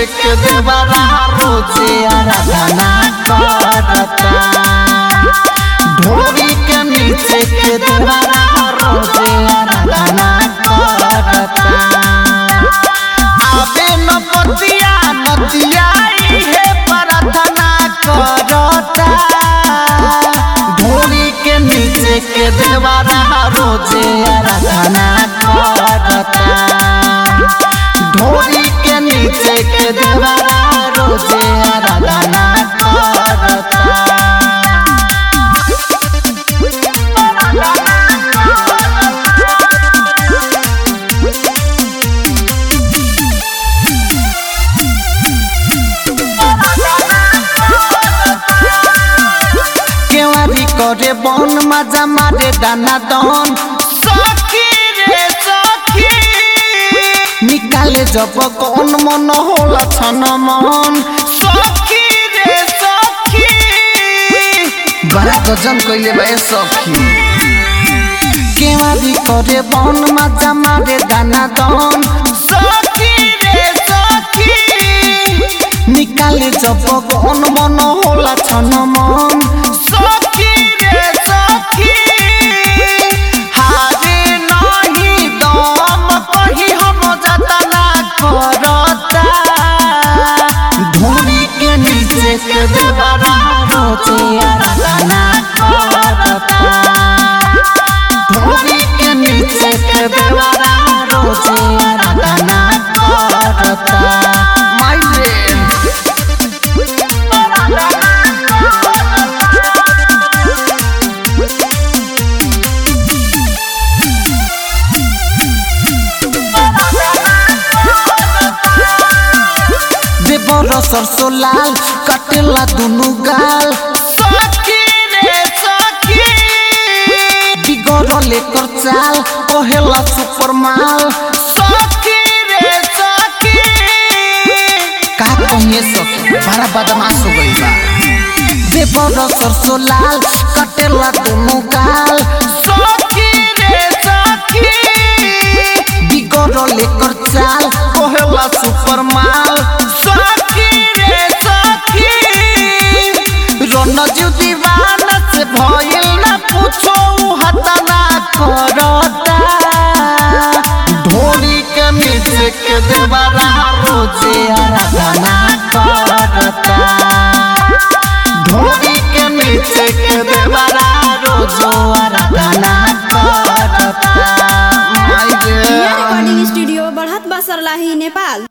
के देवरा रोजे आराधना करता ढोरी के नीचे के देवरा रोजे आराधना करता आबे न पतिया नदिया इहे प्रार्थना करता ढोरी के नीचे के देवरा रोजे आराधना करता ढोरी के नीचे के देवरा रोजे आराधना करता केवारी करे बन मजा मारे दाना दन सखी रे सखी निकाले जब कौन मन होला छन मन सखी रे सखी बड़ा गजन कइले बा ए सखी केवारी करे बन मजा मारे दाना दन सखी रे सखी निकाले जब कौन मन होला छन मन सखी रे सखी हारे नहीं दम कही हम जतना करता धूरी के नीचे के देवरा रोजे आराधना करता धूरी के नीचे के देवरा रोजे आराधना करता माइले देवर सरसो लाल कटेला दुनु गाल सखी रे सखी बिगड़ लेकर चाल कहेला सुपर माल सखी रे सखी का कहिए सखी बड़ा बदमाश हो गई बा देवर सरसो लाल कटेला दुनु गाल सखी रे सखी बिगड़ लेकर चाल कहेला सुपर माल सखी रे सखी रणजीव दीवाना से भइल ना पूछो उ हतना करता ढोली के नीचे के देवरा रोजे आराधना करता ढोली के नीचे के देवरा रोजो आराधना करता माय गे रिकॉर्डिंग स्टूडियो बढ़त बसरलाही नेपाल